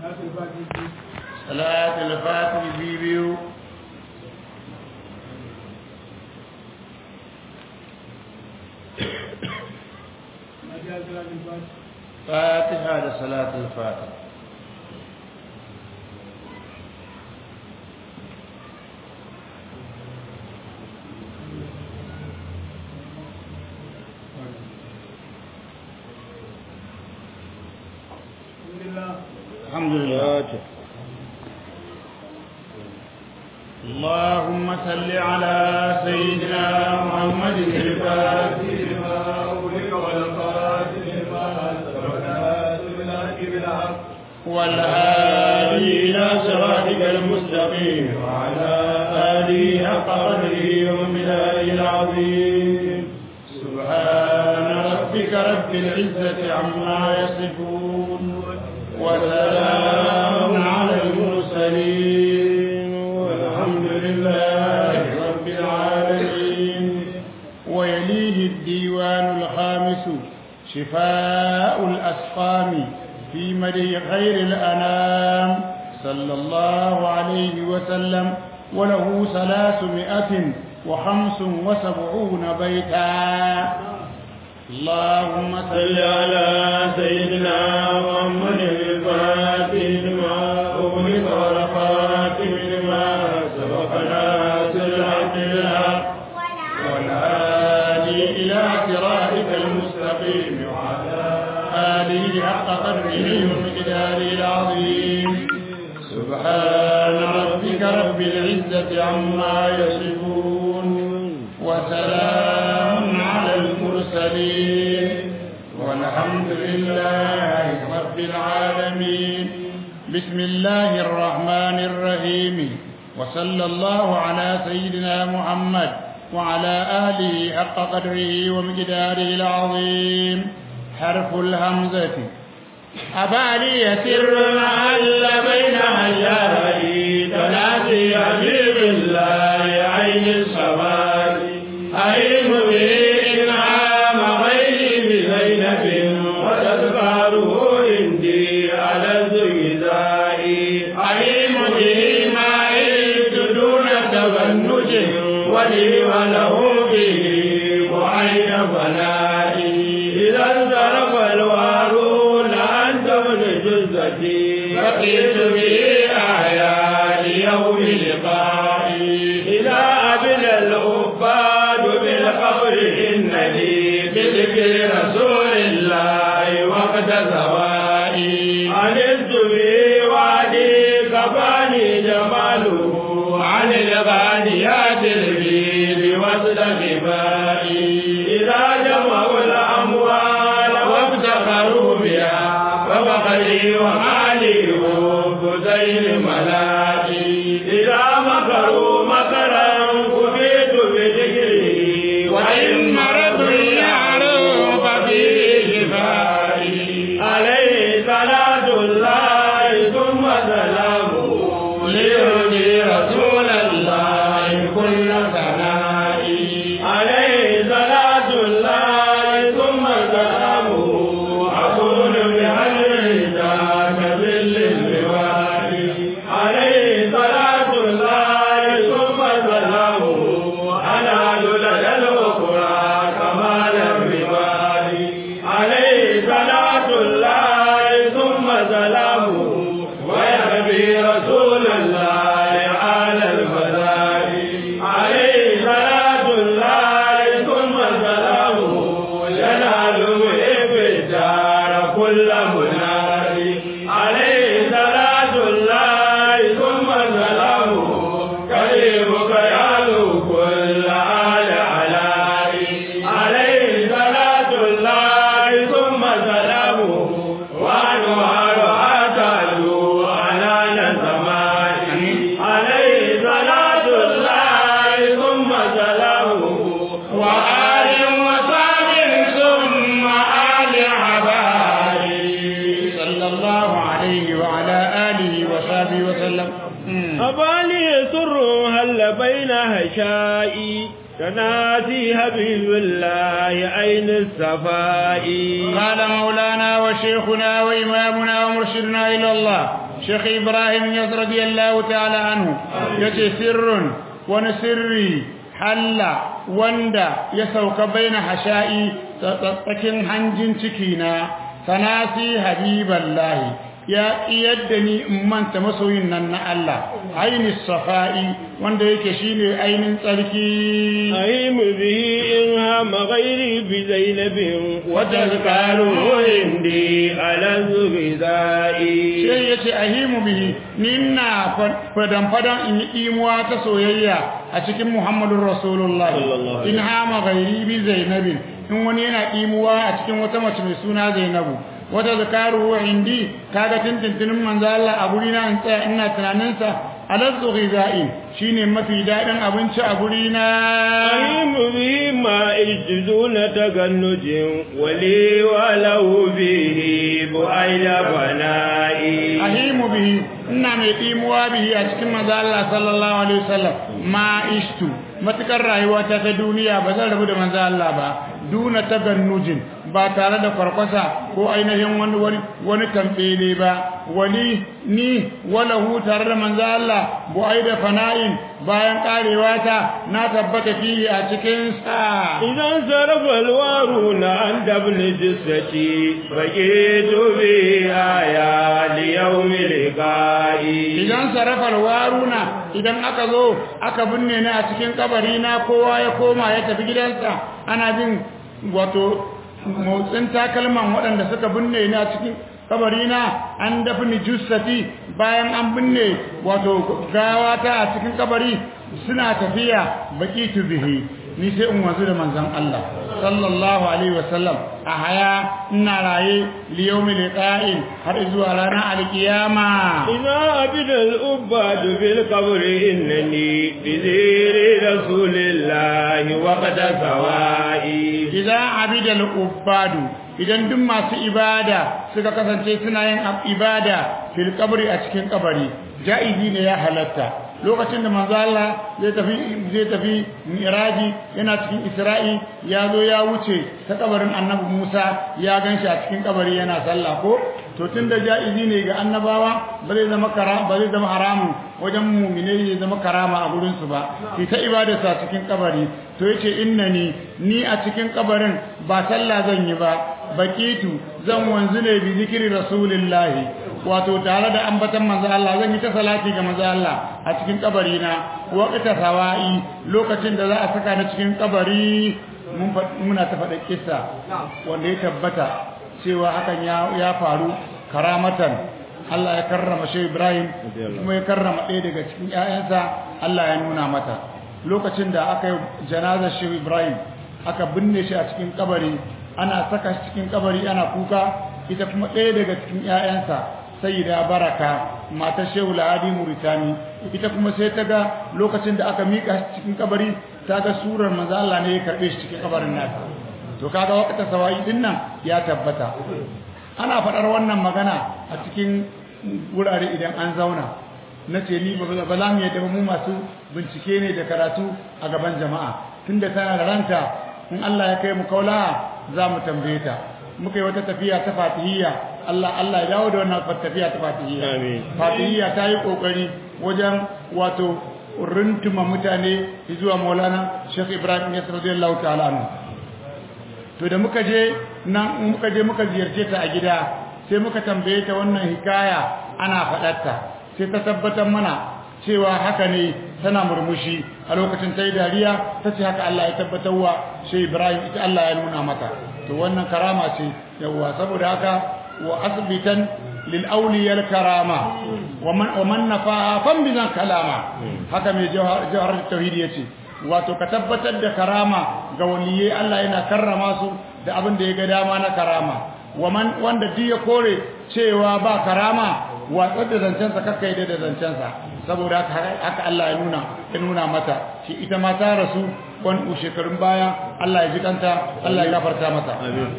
salatul fatih biyu fatiha da salatul fatih الحمد لله اللهم صل على سيدنا محمد الفاتح لما أغلق والقاتل لما والهادي إلى صراطك المستقيم وعلى آله حق قدره ومداره العظيم سبحان ربك رب العزة عما يصفون وسلام على المرسلين والحمد لله رب العالمين ويليه الديوان الخامس شفاء الأسقام في مدي خير الأنام صلى الله عليه وسلم وله ثلاثمائة وخمس وسبعون بيتا اللهم صل على سيدنا محمد الفاتح لما أغلق والخاتم لما سبق ناصر الحق بالحق والهادي إلى صراطك المستقيم وعلى آله حق قدره ومقداره العظيم سبحان ربك رب العزة عما يصفون وسلام على المرسلين والحمد لله رب العالمين بسم الله الرحمن الرحيم وصلى الله على سيدنا محمد وعلى آله حق قدره ومقداره العظيم حرف الهمزة أبالي سر هل بين هجري تنادي حبيب الله عين السماء أين به إنعام غيري بزينب وتذكاره عندي على الزيزاء أين به ما عيد دون تبنج ولي وله به وعين فنائي إذا انصرف الوارون أنت من جزتي بقيت به أعياد يوم لقائي إذا أبنى العباد بالقبر إنني بذكر رسول الله وقت زوائي عرفت به وعدي كفاني جماله عن الغانيات البيض وصل غبائي إذا جمعوا الأموال وافتخروا بها وبخلي ومالي حب ملائي إذا مكروا مكرا كفيت بذكره وإن مرض يعلو ففيه شفائي عليه صلاة الله ثم سلامه ليهدي رسول الله كل ثنائي عليه صلاة الله ثم سلامه أكون بحجر ذاك ظل اللواء عليه صلاة الله ثم سلامه أنا لدى الأخرى كمال الرباء عليه صلاة الله ثم سلامه ويهدي رسول الله على الفداء عليه صلاة الله ثم سلامه ينال به في الدار كل منادي عليه صلاة الله ثم سلامه كريمك يعلو كل آل علائي عليه صلاة الله ثم سلامه وأنوار أتلو على السماء عليه صلاة الله ثم سلامه وآل وصحب ثم آل عبادي صلى الله عليه وعلى آله وصحبه وسلم أبالي سر هل بين هشائي تنادي حبيب الله أين الصفاء قال مولانا وشيخنا وإمامنا ومرشدنا إلى الله Sheikh Ibrahim ya radiyallahu ta'ala anhu yace sirrun wani sirri halla wanda ya sauka baina hasha'i tsakin hanjin ciki na sanasi habiballahi ya yadda ni in manta masoyin nan na Allah aini safa'i wanda yake shine ainin tsarki أيم به إن هم غيري بزينب وتذكار عندي على الغذائي sai yace ahimu bihi ni ina fadan fadan in yi imuwa ta soyayya a cikin Muhammadur Rasulullah Sallallahu alaihi in hama gairi bi Zainabin in wani yana imuwa a cikin wata mace mai suna Zainabu wata zakaru indi kaga tintintinin manzo Allah a guri na in tsaya ina tunanin sa alazzu ghizai shine mafi dadin abinci a guri na أيم به ما دون تغنج ولي وله به بعيد فنائي ahimu bihi ina mai imuwa bihi a cikin manzo Allah sallallahu alaihi wasallam ma ishtu matukar rayuwa ta ta duniya ba zan rabu da manzo Allah ba duna tagannujin ba tare da farkwasa ko ainihin wani wani wani tambele ba wani ni wala hu tare da manzo Allah bu aida fana'in bayan karewa ta na tabbata fihi a cikin sa إذا انصرف الوارون عن دبل جثتي بقيت بآيا ليوم لقائي idan sarafar waruna idan aka zo aka binne ni a cikin kabari na kowa ya koma ya tafi gidansa ana bin wato motsin takalman waɗanda suka binne ni a cikin kabari na an dafi ni jussati bayan an binne wato gawata a cikin kabari suna tafiya baki bihi ni sai in wanzu da manzon Allah sallallahu alaihi wasallam a haya ina raye liyawmi liqa'in har zuwa ranar alkiyama إذا عبد الأباد في القبر إنني بذير رسول الله وقد سوائي idza abida al-ubadu idan duk masu ibada suka kasance suna yin ibada fil qabri a cikin kabari jaizi ne ya halatta lokacin da manzo Allah zai tafi zai tafi miraji yana cikin isra'i ya zo ya wuce ta kabarin annabi Musa ya ganshi a cikin kabari yana sallah ko to tunda jaizi ne ga annabawa ba zai zama kara ba zai zama haramun wajen mu'minai zai zama karama a gurin su ba ki ta ibadarsa cikin kabari to yace innani ni a cikin kabarin ba sallah zan yi ba bakitu zan wanzu ne bi zikiri rasulillahi wato tare da ambatan manzo Allah zan yi ta salati ga manzo Allah a cikin kabari na waqta sawa'i lokacin da za a saka ni cikin kabari mun muna ta faɗa kissa wanda ya tabbata cewa hakan ya ya faru karamatan Allah ya karrama Shehu Ibrahim kuma ya karrama ɗaya daga cikin ƴaƴansa Allah ya nuna mata lokacin da aka yi janazar Shehu Ibrahim aka binne shi a cikin kabari ana saka shi cikin kabari ana kuka ita kuma ɗaya daga cikin ƴaƴansa sayyida baraka matar Shehu Lahadi Muritani ita kuma sai ta ga lokacin da aka mika shi cikin kabari ta ga surar manzo Allah ne ya karbe shi cikin kabarin nasa to kaga wakata sawai din nan ya tabbata ana faɗar wannan magana a cikin wurare idan an zauna na ce ni ba za mu yadda mu masu bincike ne da karatu a gaban jama'a tunda tana da ranta in Allah ya kai mu kaula za mu tambaye ta muka yi wata tafiya ta fatihiyya Allah Allah ya dawo da wannan tafiya ta fatihiyya Amin. fatihiyya ta yi kokari wajen wato runtuma mutane zuwa Maulana Sheikh Ibrahim Yasir radiyallahu ta'ala anhu to da muka je nan muka je muka ziyarce ta a gida sai muka tambaye ta wannan hikaya ana faɗarta sai ta tabbatar mana cewa haka ne tana murmushi a lokacin ta yi dariya ta ce haka Allah ya tabbatar wa shi Ibrahim ita Allah ya nuna mata to wannan karama ce yawwa saboda haka wa asbitan lil awliya karama wa man wa man nafa fam bizan kalama haka mai jawhar jawhar tauhid yace wato ka tabbatar da karama ga waliyai Allah yana karrama su da abin da ya ga dama na karama waman wanda duk ya kore cewa ba karama watsar da zancensa kakkai da zancensa saboda haka Allah ya nuna ya nuna mata shi ita ma ta rasu wani shekarun baya Allah ya ji kanta Allah ya gafarta mata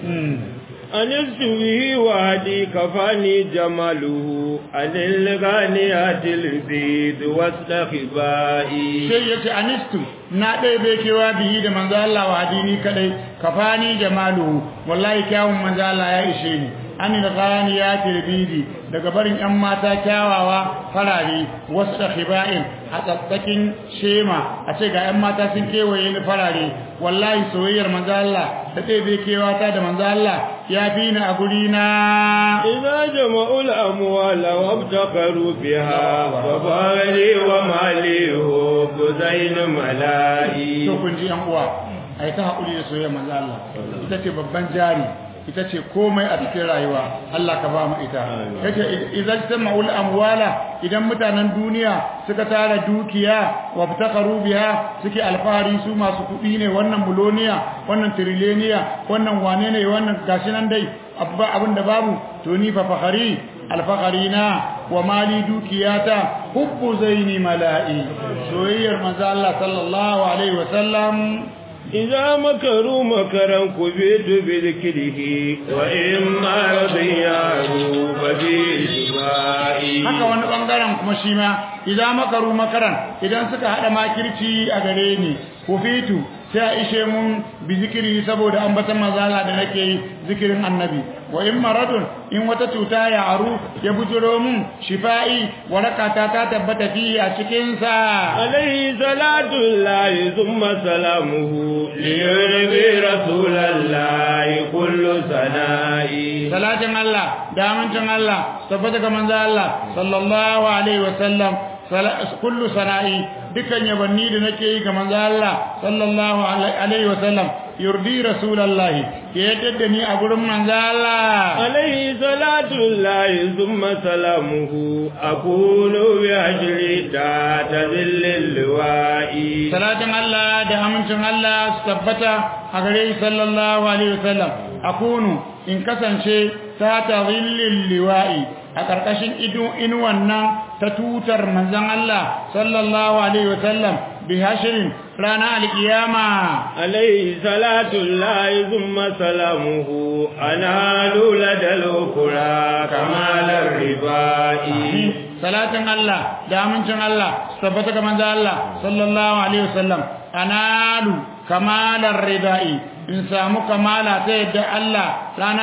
أنست به وهدي كفاني جماله عن الغانيات البيض والسخبائي sai yace anistu na dai bai kewa bihi da manzo Allah wa hadini kadai kafani jamalu wallahi kyawun manzo Allah ya ishe ni anil ghaniyatil bidi daga barin yan mata kyawawa farare wasu da khiba'in a tsatsakin shema a ce ga yan mata sun kewaye ni farare wallahi soyayyar manzo Allah da zai bai kewata da manzo Allah ya fi ni a guri na إذا جمعوا الأموال وابتقروا بها فبالي ومالي هو زين ملائي to kun ji yan uwa ai ta haƙuri da soyayyar manzo Allah ita ce babban jari ita ce komai a cikin rayuwa Allah ka ba mu ita yace idan tama'ul amwala idan mutanen duniya suka tara dukiya waftakaru biha suke alfahari su masu kuɗi ne wannan buloniya wannan trileniya wannan wane ne wannan gashi nan dai abba abin da babu to ni fa fakhari alfakhari na wa mali dukiyata hubbu zaini mala'i soyayyar manzo Allah sallallahu alaihi wa sallam إذا مكروا مكرا كبيت بذكره وإما رضيانوا فبإجمائي haka wani bangaren kuma shi ma idan makaru makaran idan suka hada makirci a gare ni kufitu sai a ishe mun bi zikiri saboda ambatan mazala da nake yi zikirin annabi wa in maradun in wata cuta ya aru ya bujiro mun shifa'i warakata ta tabbata fi a cikin sa عليه صلاة الله ثم سلامه ليرضي رسول الله كل سنائي salatin Allah da amincin Allah tabbata ga manzo Allah sallallahu alaihi wasallam kullu sana'i dukan yabanni da nake yi ga manzo Allah sallallahu alaihi wasallam yurdi rasulullahi ya yadda da ni a gurin manzo Allah عليه صلاة الله ثم سلامه أكون بأجل تحت ذل اللواء salatin Allah da amincin Allah su tabbata a gare shi sallallahu alaihi wasallam akunu in kasance ta tazillil liwa'i a karkashin ido inuwan nan ta tutar manzon Allah sallallahu alaihi wasallam bi hashirin rana alkiyama عليه صلاة الله ثم سلامه أنال لدى الأخرى كمال الرباء salatin Allah da amincin Allah su tabbata ga manzo Allah sallallahu alaihi wasallam analu kamalar ridai in samu kamala ta yadda Allah rana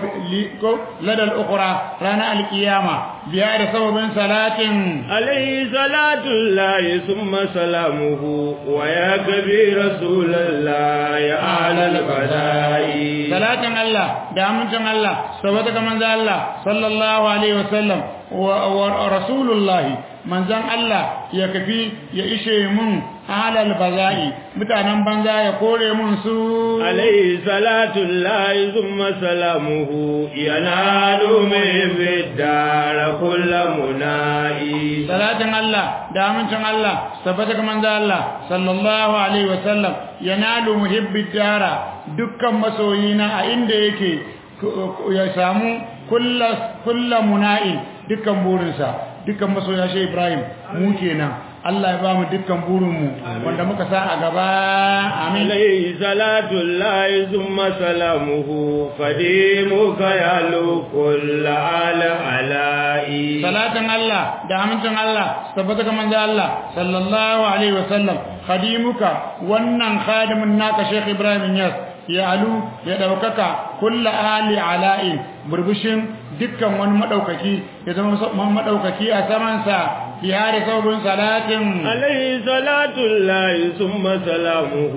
ladal ukhra rana alqiyama biya da sababin salatin عليه صلاة الله ثم سلامه ويا كبير رسول الله يا أعلى البلاء salatin Allah da amincin Allah su tabbata ga manzo Allah sallallahu alaihi wasallam wa rasulullahi manzan Allah ya kafi ya ishe mun halal baza'i mutanen banza ya kore mun su عليه صلاة الله ثم سلامه ينال من في الدار كل منائي salatin Allah da amincin Allah tabbata ga manzo Allah sallallahu alaihi wasallam yanalu muhibbid dara dukkan masoyina a inda yake ya samu kullu muna'in dukkan burinsa dukkan masoya shi Ibrahim mu kenan Allah ya ba mu dukkan burinmu wanda muka sa a gaba amin عليه صلاة الله ثم سلامه قديمك يعلو كل آل علائي salatin Allah da amincin Allah tabbata ga manzo Allah sallallahu alaihi wasallam khadimuka wannan khadimin naka Sheikh Ibrahim Yas ya alu ya daukaka kullu ali ala'in burbushin dukkan wani madaukaki ya zama madaukaki a saman sa bihari saubin salatin عليه صلاة الله ثم سلامه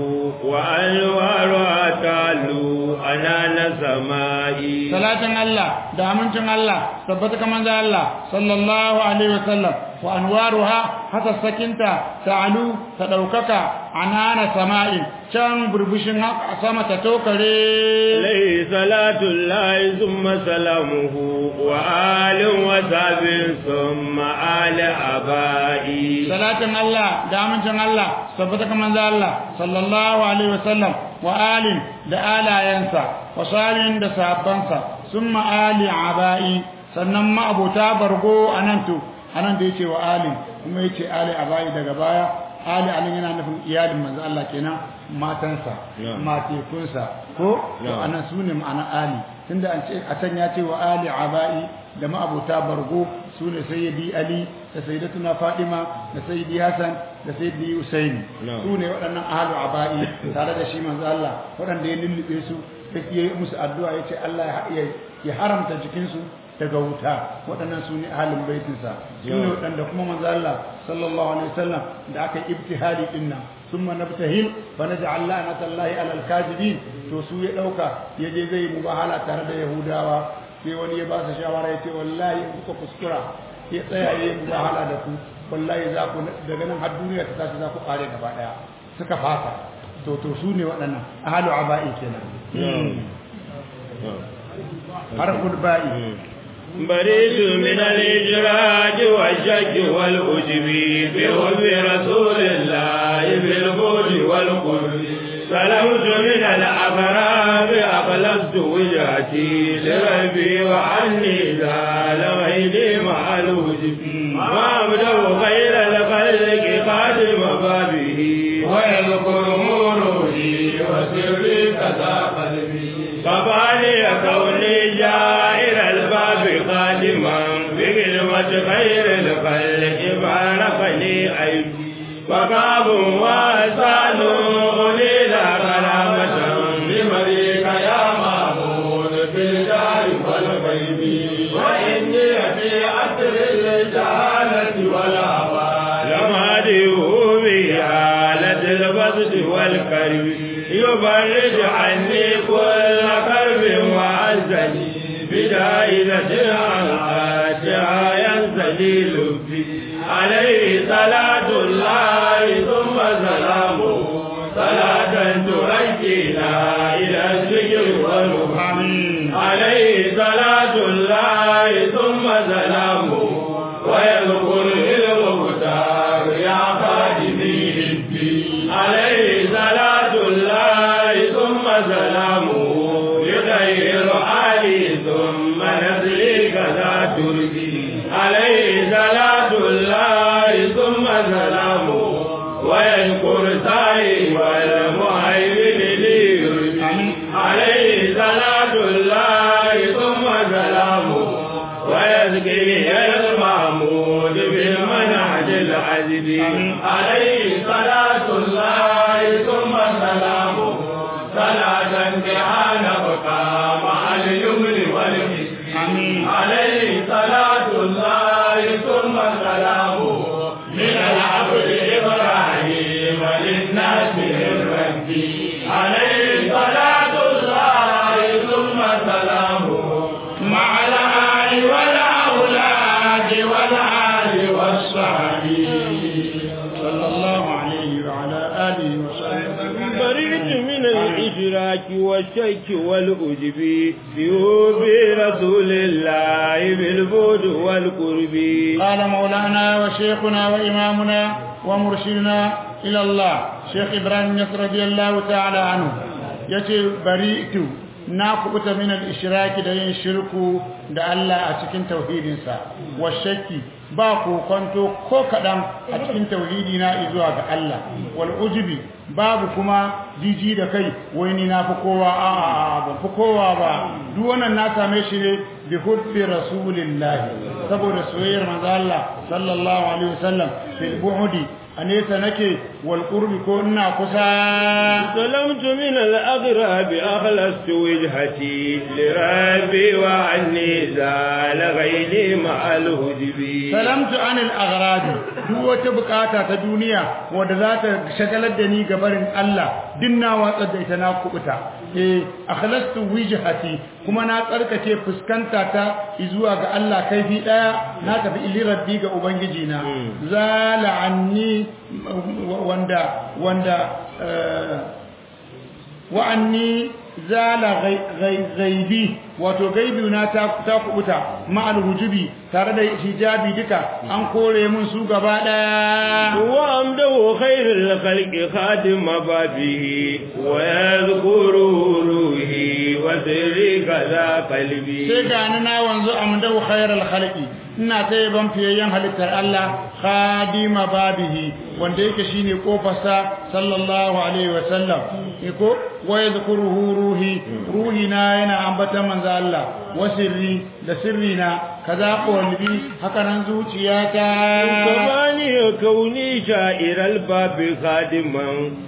وأنوار تعلو أنان سمائي salatin Allah da amincin Allah tabbata ga manzo Allah sallallahu alaihi wasallam wa anwaruha hata sakinta ta'alu ta daukaka anana sama'i can burbushin haka sama ta tokare عليه صلاة الله ثم سلامه وآل وصحب ثم آل أبائي salatin Allah da amincin Allah tabbata ga manzo Allah sallallahu alaihi wasallam wa alin da alayansa wa salin da sahabbansa summa ali abai sannan ma abota bargo anan to anan da yace wa alin kuma yace ali abai daga baya ali alin yana nufin iyalin manzo Allah kenan matansa matekunsa ko to anan sune ma'ana ali tunda an ce a can ya ce wa ali abai da ma abota bargo sune sayyidi ali da sayyidatuna Fadima da sayyidi Hassan da sayyidi Husaini su ne waɗannan ahlu abai tare da shi manzo Allah waɗanda ya lullube su sai ya yi musu addu'a ya ce Allah ya haramta jikinsu daga wuta waɗannan su ne ahalin baitinsa su ne waɗanda kuma manzo Allah sallallahu alaihi wasallam da aka yi ibtihali din nan summa nabtahil fa naj'al la'natallahi alal kadibin to su ya dauka ya je zai mubahala tare da yahudawa sai wani ya ba su shawara ya ce wallahi in kuka kuskura ya tsaya ya yi mubahala da ku wallahi za ku daga nan har duniya ta tashi za ku kare gaba daya suka fasa to to su ne waɗannan ahalu aba'i kenan harful ba'i بريد من الإجراج والشك والأجب بحب رسول الله بالبعد والقرب سلمت من الأبرار أخلصت وجهتي لربي وعني زال غيري مع الوجب ما أبدأ غير الخلق قادم بابه ويذكر مروحي وسري كذا قلبي فبالي كوني جائر الباب خادما بكلمة خير الخلق باركني أيدي وكعب وأسان أوليل كرامة بمريك يا معبود في الدار والغيب وإني في أسر الجهالة والهوى لما ديه بحالة البسط والكرب يفرج عني كل كرب وعزني بدائرة عنقاتها ينزلي لبي عليه صلاة الله ثم سلامه صلاة ترجينا إلى الذكر والرحم عليه صلاة الله ثم سلامه ويذكر المختار يا خادمي الدين عليه صلاة الله ثم سلامه يغير علي ثم نزلي كذا تربي عليه صلاة الله ثم سلامه ويذكر سعي والمهيمن لي عليه صلاة الله ثم سلامه ويذكر المعمود بالمنهج العزيز عليه صلاة الله ثم سلامه صلاة بها نبقى مع اليمن والمسكين عليه صلاة الله ثم سلامه من العبد إبراهيم للناس الربي عليه صلاة الله ثم سلامه مع الآل والأولاد والآل والصحب صلى الله عليه وعلى آله وصحبه بريد من الإشراك والشك والأجب بيوب رسول الله بالبعد والقرب قال مولانا وشيخنا وإمامنا ومرشدنا إلى الله شيخ إبراهيم يسر رضي الله تعالى عنه يتي بريئت ناقبت من الإشراك دا ينشركوا دا الله أتكين توحيدنسا والشك باكو كنتو كو كدام أتكين توحيدنا إذوا الله والعجب babu kuma jiji da kai wai ni na fi kowa a a ban fi kowa ba duk wannan na same shi ne bi hubbi rasulillahi saboda soyayyar manzo Allah sallallahu alaihi wasallam fil bu'di anesa nake wal qurbi ko ina kusa سلمت من الأغراب أخلصت وجهتي لربي وعني زال غيري مع الهجب salamtu anil aghradi duk wata bukata ta duniya wanda za ta shagalar da ni gabarin Allah din na watsar da ita na kubuta eh akhlastu wijhati kuma na tsarkake fuskanta ta zuwa ga Allah kaifi daya na tafi ili rabbi ga ubangiji na zala anni wanda wanda wa anni zala ghaibi wato gaibi na ta ta kubuta ma'al hujubi tare da hijabi duka an kore mun su gaba daya وأمده خير الخلق خادم بابه ويذكر روحي وسري كذا قلبي sai ga ni na wanzu amdau khairal khalqi ina ta yaban fiyayyen halittar Allah khadima babihi wanda yake shine kofarsa sallallahu alaihi wasallam iko wa yadhkuruhu ruhi ruhi na yana ambata manzo Allah wasirri da sirri na kaza qalbi haka nan zuciyata كمان كفاني كوني شائر الباب خادما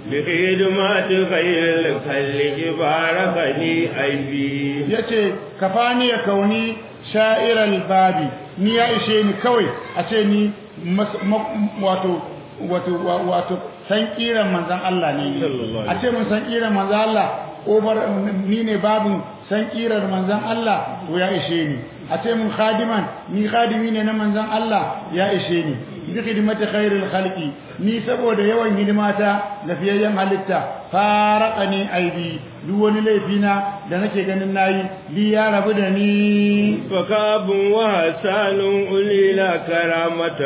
بخدمات خير الخلق باركني أيبي yace kafani ya kauni sha'iral babi ni ya ishe ni kawai a ce ni mas- ma- wato wato wa- wato san kiran manzon Allah ne ni. Sallallahu a ce mun san kiran manzon Allah obar ni ne babin san kiran manzon Allah to ya ishe ni a ce mun khadiman ni khadimi ne na manzon Allah ya ishe ni bi khidmati khairil khalqi ni saboda yawan hidimata lafiyayyen halitta faraqani aibi duk wani laifina da nake ganin nayi li ya rabu da ni فكاب وحسان أولي لا كرامة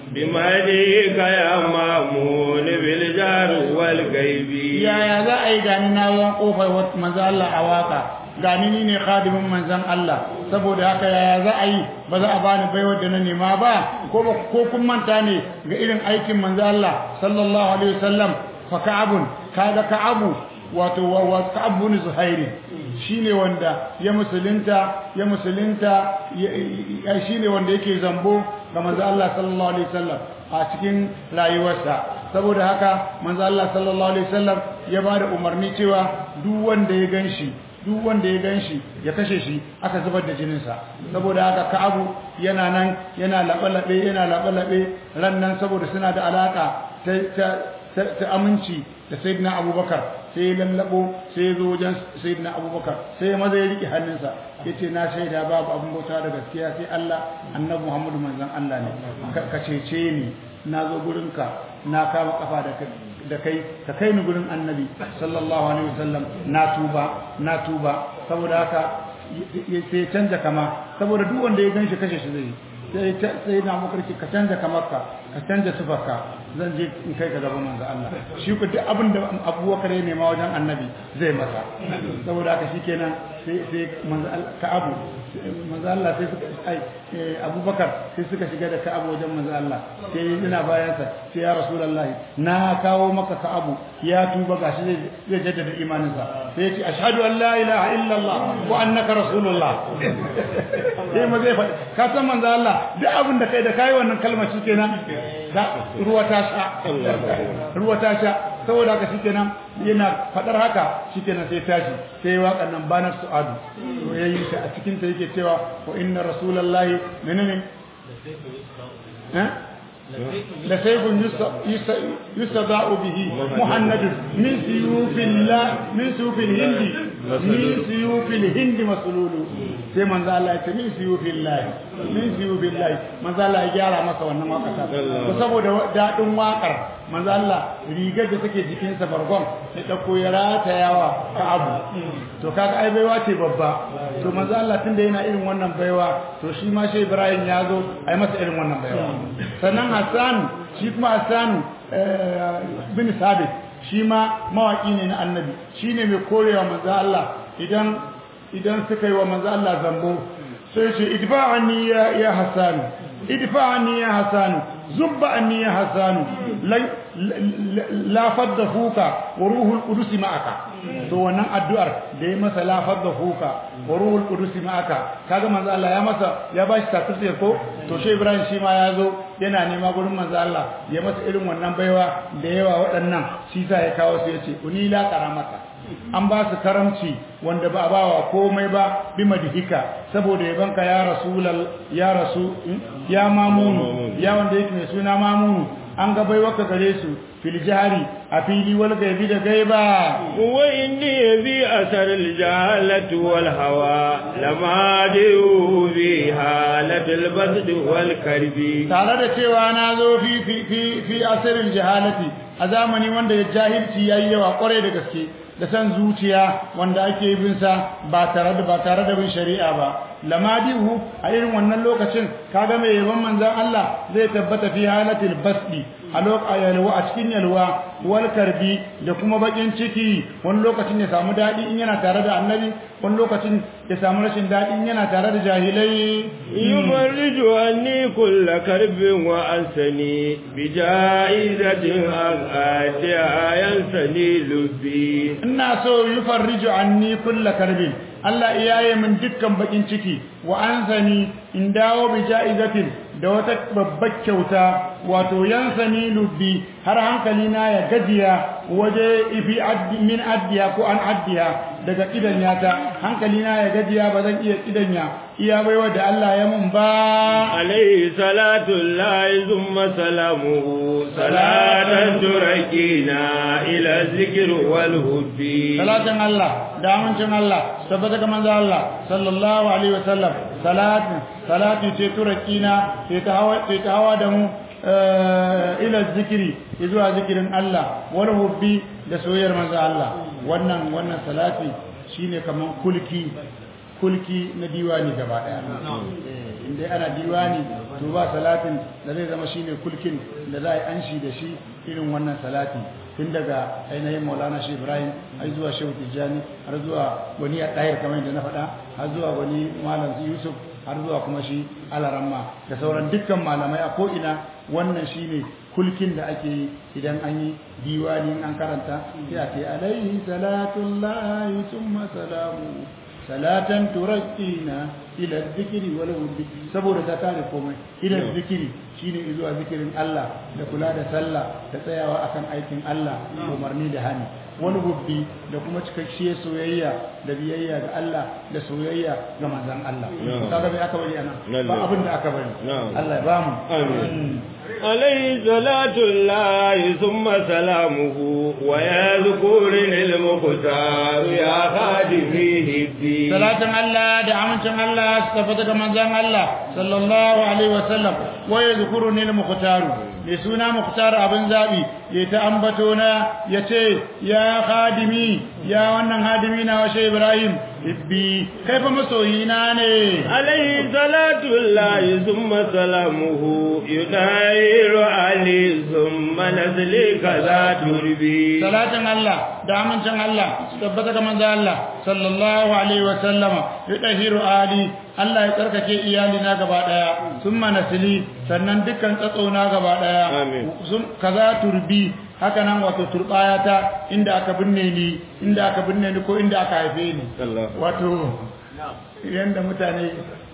بمالك يا مامون بالجار والغيب yaya za a yi gani na zuwan kofar wat- manzan Allah a waka gani ni ne khadimin manzan Allah saboda haka yaya za a yi ba za a bani baiwar da na nema ba ko ba ko kun manta ne ga irin aikin manzan Allah sallallahu alaihi wasallam fa ka'abun kaga ka'abu wato wa wa ka'ab bin zuhairi shine wanda ya musulunta ya musulunta ya- ya- shine wanda yake zambo ga manzan Allah sallallahu alaihi wasallam a cikin rayuwarsa saboda haka manzo Allah sallallahu alaihi wasallam ya bada umarni cewa duk wanda ya ganshi duk wanda ya ganshi ya kashe shi aka zubar da jinin sa saboda haka Ka'abu yana nan yana labalabe yana labalabe ran nan saboda suna da alaka ta ta ta, ta aminci da sayyidina Abubakar sai ya lallabo sai ya zo wajen sayyidina Abubakar sai ya maza ya rike hannunsa yace na shaida babu abin bauta da gaskiya sai Allah annabi Muhammadu manzon Allah ne Ka- ka cece ni na zo gurinka na kama kafa da kai da kai ka kai ni gurin annabi sallallahu alaihi wasallam na tuba na tuba saboda haka y- y- sai canja kama saboda duk wanda ya ganshi kashe shi zai sai ta- sai na mukarki ka canja kamarka ka canja sifarka zan je in kai ka gaban manzo Allah shi ku duk abin da abubakar ya nema wajen annabi zai masa saboda haka shikenan sai sai manzo Allah Ka'abu manzo Allah sai suka ai eh, Abubakar sai suka shiga da Ka'abu wajen manzo Allah sai ina bayan sa sai ya Rasulullah na kawo maka Ka'abu ya tuba gashi zai zai jaddada imaninsa sai ya ce ashhadu an la ilaha illa Allah wa annaka rasulullah sai ma zai faɗi ka san manzo Allah duk abin da kai da kai wannan kalmar shikenan da ruwa ta sha ruwa ta sha saboda haka shikenan yana fadar haka shikenan sai tashi sai waƙar nan banar su'adu to yayi ta a cikin ta yake cewa wa inna rasulullahi menene eh la sayfun yustada'u bihi muhammadun min siyufillah min siyufil hindi min siyufil hindi masululu sai manzo Allah ya ce min siyufillah min siyufillah manzo Allah ya gyara masa wannan waƙar to saboda dadin waƙar manzo Allah rigar da take jikinsa bargon ya dauko ya ratayawa ka abu to kaga ai baiwa ce babba to manzo Allah tunda yana irin wannan baiwa to shi ma shi Ibrahim ya zo ai masa irin wannan baiwa sannan Hassan shi kuma Hassan bin Sabit shi ma mawaki ne na annabi shine mai korewa manzo Allah idan idan suka yi wa manzo Allah zambo sai ce idfa'ani ya ya Hassan idfa'ani ya Hassan zubba anni ya Hassan la fadda fuka wa ruhul qudus ma'aka to wannan addu'ar da ya masa la fadda fuka wa ruhul qudus ma'aka kaga manzo Allah ya masa ya bashi certificate ko to shi Ibrahim shi ma ya zo yana nema gurin manzo Allah ya masa irin wannan baiwa da yawa waɗannan shi sa ya kawo su yace uni la karamata an ba su karamci wanda ba a ba wa komai ba bi madhika saboda yabanka ya rasulal ya rasu ya mamunu ya wanda yake mai suna mamunu an ga baiwaka gare su fil jahari a fili wal gaibi da gaiba wa inni bi asar al jahalati wal hawa lama du bi halatil basd wal karbi tare da cewa na zo fi fi fi fi asirin jahalati a zamani wanda jahilci yayi yawa kwarai da gaske da san zuciya wanda ake bin sa ba tare da ba tare da bin shari'a ba lamadihu a irin wannan lokacin kaga mai yaban manzon Allah zai tabbata fi halatil basdi a lokacin yalwa a cikin yalwa wal karbi da kuma bakin ciki wani lokacin ya samu dadi in yana tare da annabi wani lokacin ya samu rashin dadi in yana tare da jahilai yufarriju anni kull karbin wa ansani bi ja'izatin aqati ayansani lubbi ina so yufarriju anni kull karbin Allah iyaye min dukkan bakin ciki wa ansani in dawo bi ja'izatin da wata babbar kyauta wato yansani lubbi har hankali na ya gajiya waje ifi addi min addiya ko an addiya daga idanya ta hankali na ya gajiya ba zan iya idanya iya baiwa da Allah ya mun ba عليه صلاة الله ثم سلامه صلاة تركينا إلى الذكر والهد salatin Allah da amincin Allah tabbata ga manzo Allah sallallahu alaihi wasallam salatin salati ce turakina ce ta hawa ce ta hawa da mu ila zikiri zuwa zikirin Allah wal hubbi da soyayyar manzo Allah wannan wannan salati shine kaman kulki kulki na diwani gaba daya inda ana diwani to ba salatin da zai zama shine kulkin da za a yi anshi da shi irin wannan salati tun daga ainihin maulana shi ibrahim har zuwa shehu tijjani har zuwa wani ya ɗayar kamar yadda na faɗa har zuwa wani malam yusuf har zuwa kuma shi alaramma da sauran dukkan malamai a ko'ina wannan shine kulkin da ake yi idan an yi diwani an karanta sai a ce alaihi salatullahi summa salamu salatan turakkina ila zikiri wal wurdi saboda ta kare komai ila zikiri shine zuwa zikirin Allah da kula da sallah da tsayawa akan aikin Allah umarni da hani wani gubbi da kuma cikakkiyar soyayya da biyayya ga Allah da soyayya ga manzon Allah kaga bai aka bari anan ba abin da aka bari Allah ya bamu amin عليه صلاة الله ثم سلامه ويذكر المختار يا خادمه الدين صلاة الله دعمة الله استفدك من ذن الله صلى الله عليه وسلم ويذكرني المختار لسنا مختار ابن زابي يتأنبتونا يتي يا خادمي يا ونن خادمينا وشي إبراهيم ibbi kai fa masoyina ne alayhi salatu llahi thumma salamuhu yudayiru ali thumma nazli kaza turbi salatin Allah da amincin Allah su tabbata ga manzo Allah sallallahu alaihi wa sallama yudahiru ali Allah ya tsarkake iyali na gaba daya thumma nasli sannan dukkan tsatsona gaba daya Amin. kaza turbi haka nan wato turbaya ta inda aka binne ni inda aka binne ni ko inda aka haife ni Allah wato yanda mutane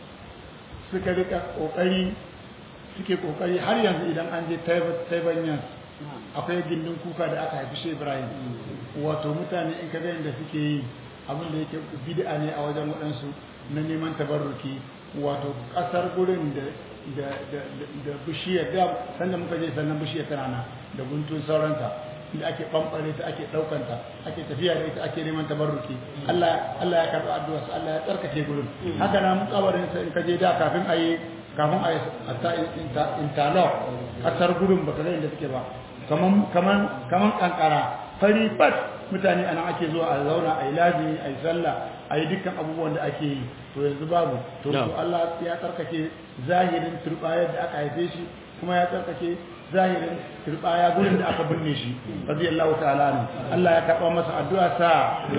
suka rika kokari suke kokari har yanzu idan an je taibanyan akwai gindin kuka da aka haifi shi ibrahim wato mutane in ka ga yadda suke yi abin da yake bid'a ne a wajen waɗansu na neman tabarruki wato ƙasar gurin da da da da bishiyar da sanda muka je sannan bishiyar tana nan da guntun sauranta da ake bambare ta ake daukanta ake tafiya da ita ake neman tabarruki Allah Allah ya karba addu'a sa Allah ya tsarkake gurin haka nan kabarin sa in ka je da kafin ayi kafin ayi hatta interlock kasar gurin baka ga inda suke ba kaman kaman kaman kankara fari fat mutane anan ake zuwa a zauna ayi lazimi ayi sallah ayi dukkan abubuwan da ake yi to yanzu babu to to Allah ya tsarkake zahirin turbayar da aka haife shi kuma ya tsarkake zahirin turbaya gurin da aka binne shi radiyallahu ta'ala anhu Allah ya karba masa addu'a sa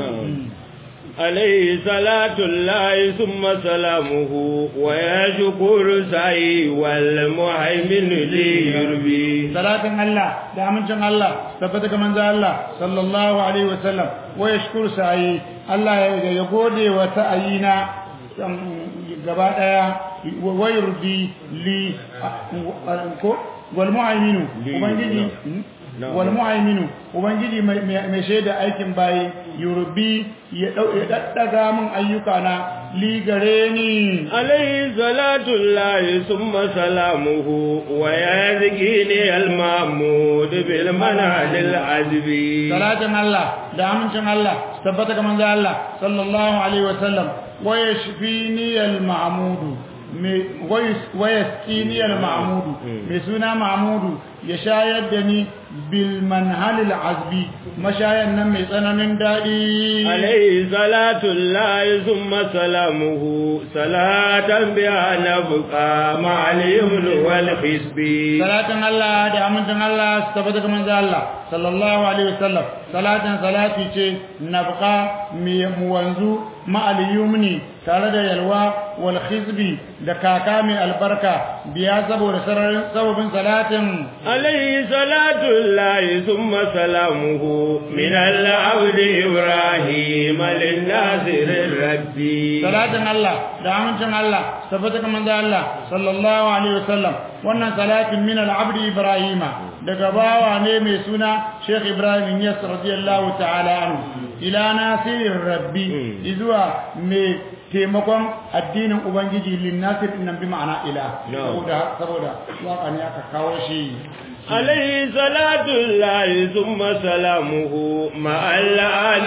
عليه صلاة الله ثم سلامه ويشكر سعي والمهيمن لي يربي salatin Allah da amincin Allah tabbata ga manzo Allah sallallahu alaihi wasallam wa yashkuru sa'i Allah ya ya gode wa sa'ayina gaba daya wa yurdi li ko wal mu'minu ubangiji wal mu'minu ubangiji mai shaida aikin bayi yurbi ya daddaga min ayyuka na li gare ni عليه صلاة الله ثم سلامه ويذكيني المعمود بالمنهج العذبي salatin Allah da amincin Allah tabbata ga manzo Allah sallallahu alaihi wasallam wa yashfini al-ma'mudu wa yasqini al-ma'mudu mai suna ma'mudu ya shayar da ni bil manhal al-azbi mashayan nan mai tsananin dadi عليه صلاة الله ثم سلامه صلاة بها نبقى مع اليمن والحسب salatin Allah da amincin Allah su tabbata ga manzo Allah sallallahu alaihi wasallam salatin salati ce nabqa mi muwanzu ma'al yumni tare da yalwa wal khizbi da kaka mai albarka biya saboda sararin sababin salatin عليه صلاة الله ثم سلامه من العبد إبراهيم للناصر الربي salatin Allah da amincin Allah tabbata kamar da Allah sallallahu alaihi wasallam wannan salatin min al-abd ibrahima daga bawa ne mai suna Sheikh Ibrahim Yas radiyallahu ta'ala anhu ila nasirir rabbi izuwa mai taimakon addinin ubangiji lin nasir nan bi ma'ana ila No. saboda saboda waka ne aka kawo shi عليه صلاة الله ثم سلامه مع الآل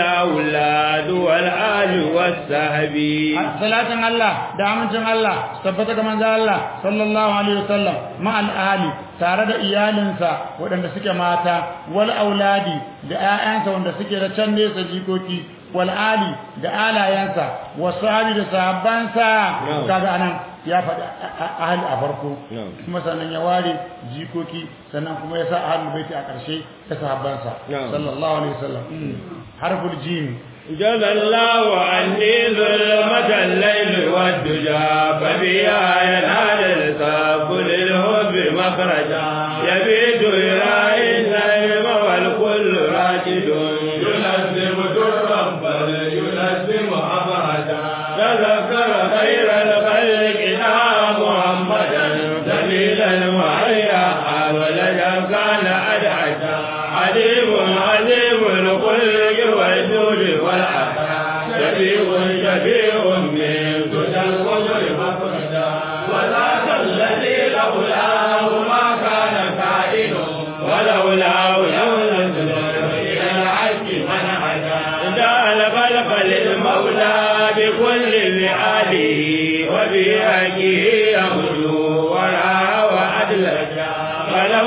والأولاد والآل والصحب salatin Allah da amincin Allah tabbata ga manzo Allah sallallahu alaihi wasallam ma'al ahli tare da iyalinsa waɗanda suke mata wal auladi da ƴaƴansa wanda suke da can nesa jikoki wal ali da alayansa wasahabi da sahabbansa Na'am. kaga anan ya faɗi a- a- ahli a farko Na'am. kuma sannan ya ware jikoki sannan kuma ya sa ahlul baiti a ƙarshe da sahabbansa Na'am. sallallahu alaihi wasallam harful jim جزى الله عني ظلمة الليل والدجى فبها ينال الكاب للهب مخرجا يبيت يراعي النجم والكل راكد يلزم درا بل يلزم أبردا تذكر خير الخلق يا محمدا دليلا وحيا ولدا كان أدعتا عليم عليم الخلق والجود والعطاء شفيع شفيع من سدى القدر مفردا وذاك الذي لولاه ما كان كائن ولولاه لم نزل الى العز من عدا جعل خلق للمولى بكل فعاله وبحقه يغدو ورعى وأدلجا فله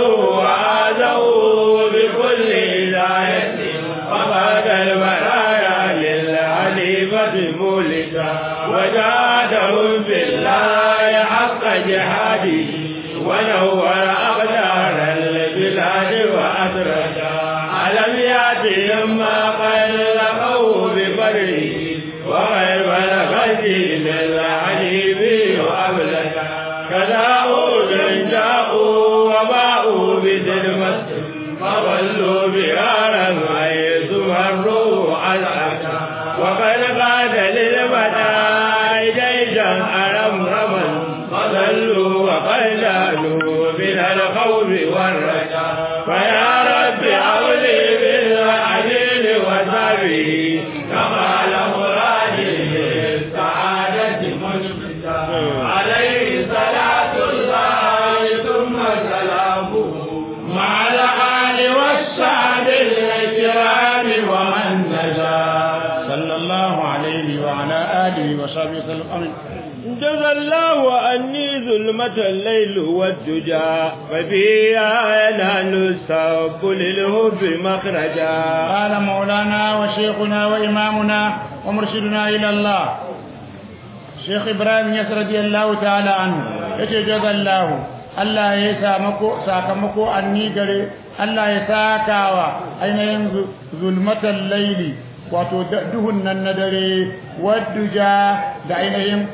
وآذوا بكل هداية فقاد البرايا للحليفة مولدا وجادهم بالله حق جهاده ونور أقدار البلاد وأسرجا ألم يأتهم ما قد لقوا ببره وغيب الغزي للعجيب وأبلغا كذا أود جاءوا وباءوا بذلمة فظلوا بغارا حيث مروا العكا وقد قاد للبداء جيشا أرمرما فظلوا وقد جالوا من الخوف والرجاء فيا رب أولي بالعدل وسبه كما مرادي للسعادة مشبتا عليه صلاة الله ثم سلامه مع الآل والصحب الكرام ومن نجا صلى الله عليه وعلى آله وصحبه وسلم آمين جزى الله عني ظلمة الليل والدجى ففيها ينال السب للهب مخرجا قال مولانا وشيخنا وإمامنا ومرشدنا إلى الله شيخ إبراهيم يس رضي الله تعالى عنه يتجزى الله Allah ya sakamako sakamako anni gare Allah ya sakawa ainihin zulmatan laili wato duhun nan na dare wadduja da ainihin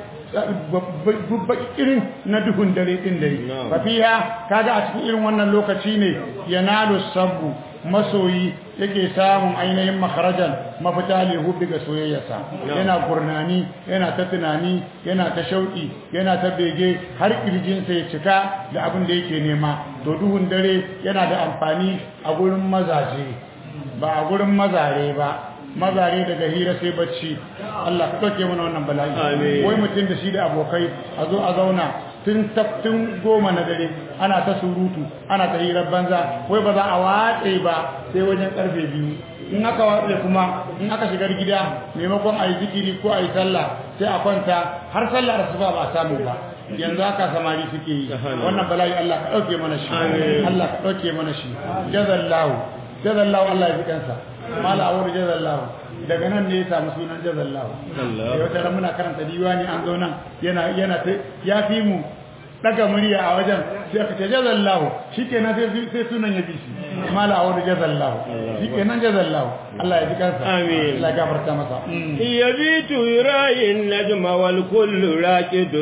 irin na duhun dare din dare fa fiha kaga a cikin irin wannan lokaci ne yanalu sabbu masoyi yake samun ainihin makarajan mafita ne hudu ga soyayyarsa yana gurnani yana ta tunani yana ta shauki yana ta bege har kirjinsa ya cika da abin da yake nema to duhun dare yana da amfani a gurin mazaje ba a gurin mazare ba mazare daga hira sai bacci Allah ka ɗauke mana wannan bala'i wai mutum da shi da abokai a zo a zauna tun tun goma na dare ana ta surutu ana ta hirar banza wai ba za a watse ba sai wajen karfe biyu in aka watse kuma in aka shigar gida maimakon a yi zikiri ko a yi sallah sai a kwanta har sallah da ba ba samu ba yanzu haka samari suke yi wannan bala'i Allah ka ɗauke mana shi Allah ka ɗauke mana shi jazallahu jazallahu Allah ya fi kansa mala awur jazallahu daga nan ne ya samu sunan jazallahu da wata ran muna karanta diwani an zo nan yana yana ya fi mu daga murya a wajen sai aka ce jazallahu shikenan sai sai sunan ya bi shi mala awar jazallahu shikenan jazallahu Allah ya ji kansa Amin. Allah ya gafarta masa Mm. يبيت يراعي النجم والكل راكد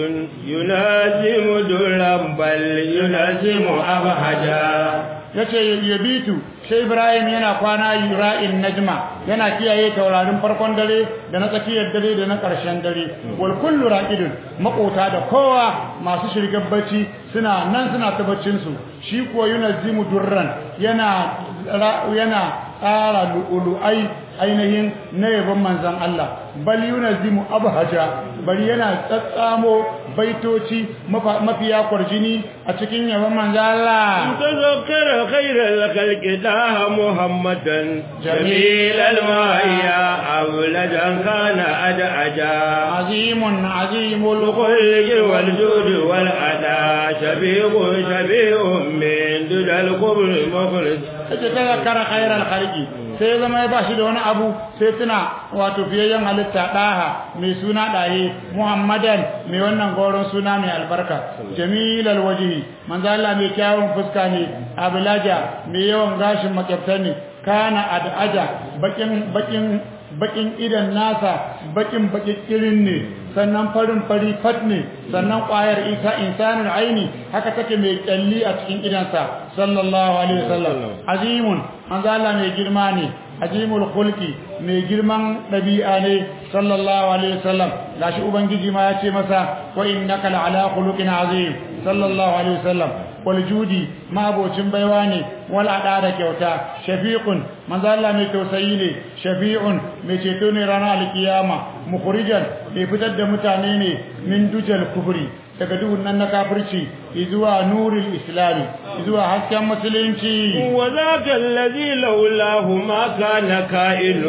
يلازم درا بل يلازم أبهجا yace yabitu sai Ibrahim yana kwana yura'in najma yana kiyaye taurarin farkon dare da na tsakiyar dare da na ƙarshen dare wal kullu raqidun makota da kowa masu shirgar bacci suna nan suna ta baccin su shi kuwa yunazzimu durran yana ra- yana tsara lu'ulu'ai ainihin na yabon manzan Allah bal yunazzimu abhaja bari yana tsatsamo baitoci mafa- mafiya kwarjini a cikin yabon manzan Allah تذكر خير الخلق داه محمدا جميل المايا أولدا كان أدعجا عظيم عظيم الخلق والجود والأداء شبيه شبيه من دون الكبر مخرج yace ta zakara khairal khalqi sai zama ya bashi da wani abu sai tuna wato fiyayyen halitta daha mai suna daye muhammadan mai wannan goron suna mai albarka jamilal wajhi manzo Allah mai kyawun fuska ne ablaja mai yawan gashin makyafta ne kana adaja bakin bakin bakin idan nasa bakin bakikirin ne sannan farin fari fat ne sannan ƙwayar isa insanul aini haka take mai kyalli a cikin idansa sallallahu alaihi wasallam azimun manzo Allah mai girma ne azimul khulqi mai girman dabi'a ne sallallahu alaihi wasallam gashi ubangiji ma ya ce masa wa innaka la'ala khuluqin azim sallallahu alaihi wasallam wal judi mabocin baiwa ne wal ada da kyauta shafiqun manzo Allah mai tausayi ne shafi'un mai ceto ne ranar alkiyama mukhrijan mai fitar da mutane ne min dujal kufri daga duhun nan na kafirci zuwa nuril islami zuwa hasken musulunci وذاك الذي لولاه ما كان كائن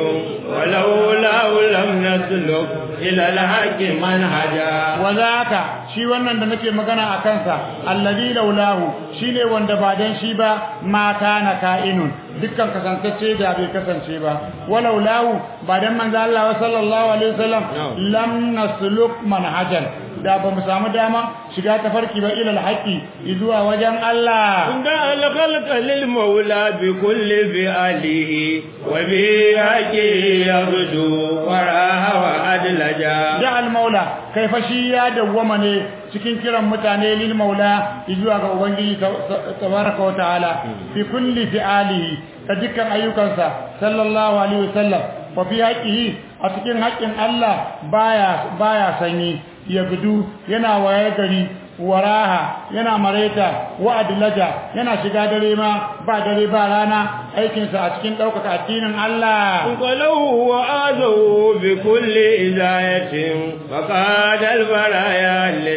ولولاه لم نسلك إلى الحق منهجا wazaka shi wannan da nake magana a kansa allazi laulahu shine wanda ba dan shi ba ma kana ka'inun dukkan kasantacce da bai kasance ba walaulahu ba dan manzo Allah sallallahu alaihi wasallam lam nasluk manhajan da ba mu samu dama shiga tafarki ba ila alhaqi zuwa wajen Allah عند الخلق للمولى بكل فعله وبحقه يرجو وراها وأدلجا da al-maula kai fa shi ya dawwama ne cikin kiran mutane lil maula zuwa ga ubangiji tabaraka wa ta'ala fi kulli fi'alihi ta dukkan ayyukansa sallallahu alaihi wasallam wa fi haqqihi a cikin haƙƙin Allah baya baya sanyi ya gudu yana waye gari waraha yana mareta wa adlaja yana shiga dare ma ba dare ba rana aikinsa a cikin ɗaukaka addinin Allah انقلوه وآذوا بكل إزاية فقاد البرايا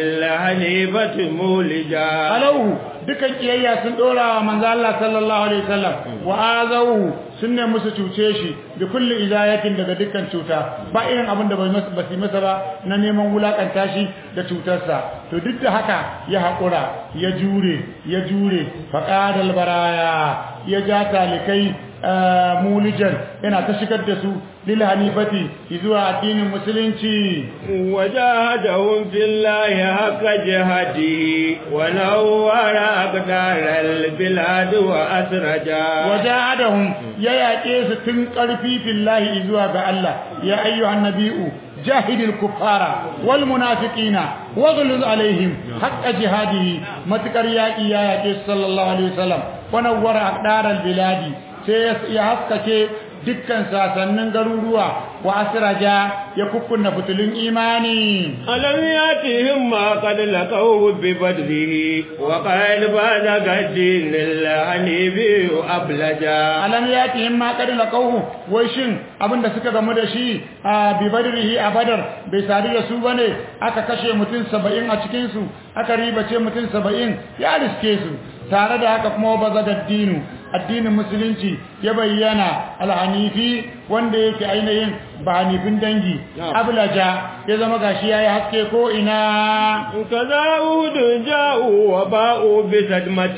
للحنيفة مولجا alauhu dukan kiyayya sun dora wa manzo Allah sallallahu alaihi wasallam wa azawu sun ne musu cuce shi bi kulli izayatin daga dukkan cuta ba irin abin da bai masa ba su masa ba na neman wulakanta shi da cutarsa to duk da haka ya hakura ya jure ya jure faqadal baraya ya ja talikai mulijan yana ta shigar da su lil hanifati zuwa addinin musulunci وجاهدهم في الله حق جهاده ونور أقدار البلاد وأسرجا wajahadahum ya yaƙe su tun ƙarfi fillahi zuwa ga Allah ya ayyuhan nabi'u jahidil kuffara wal munafiqina waghluz alaihim haqqa jihadihi matakar yaƙi ya yaƙe su sallallahu alaihi wasallam wa nawwara aqdaral biladi sai ya haskake dukkan sasannin garuruwa wa asraja ya kukkunna fitulun imani ألم يأتهم ما قد لقوه ببدره وقال بعد قد الحنيف أبلجا alam yatihim ma qad laqawhu wai shin abinda suka gamu da shi a bi badrihi a badar bai sadu da su bane aka kashe mutum 70 a cikin su aka ribace mutum 70 ya riske su tare da haka kuma bazaga dinu addinin musulunci ya bayyana alhanifi wanda yake ainihin ba hanifin dangi ablaja ya zama gashi yayi haske ko ina كذا أود جاءوا وباءوا بصدمة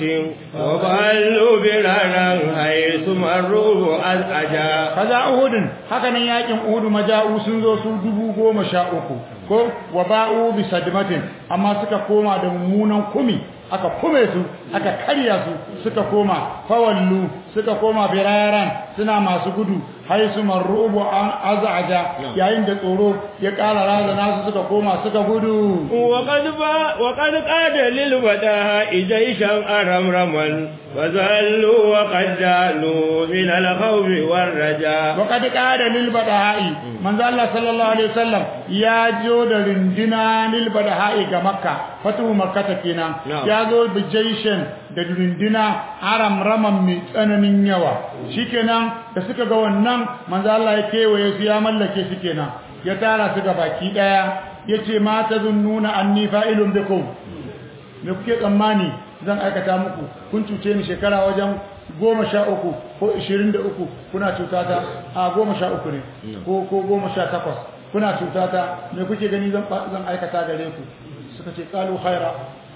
وبلوا برارا حيث مروا أزعجا kaza uhudun haka nan yakin uhudu maja'u sun zo su dubu goma sha uku ko wa ba'u bi sadmatin amma suka koma da mummunan kumi aka kume su aka karya su suka koma fawallu suka koma biraran suna masu gudu haisu marrubu an azaja yayin da tsoro ya ƙara razana su suka koma suka gudu وقد با وقد قاد للبداء جيشا أرمرما فزلوا وقد جالوا من الخوف والرجاء وقد قاد للبدهاء من ذا الله صلى الله عليه وسلم يا جو da rindina lilbadha'i ga makka fatu makka kenan Na'am. ya zo bi jaishin da rindina aram raman mai tsananin yawa shikenan da suka ga wannan manzo Allah ya kewaye su ya mallake su kenan ya tara su ga baki daya yace ma tazunnuna anni fa'ilun bikum me kuke tsammani zan aikata muku kun cuce ni shekara wajen goma sha uku ko ishirin da uku kuna cutata a goma sha uku ne ko ko goma sha takwas kuna cutata me kuke gani zan zan aikata gare ku suka ce kalu khaira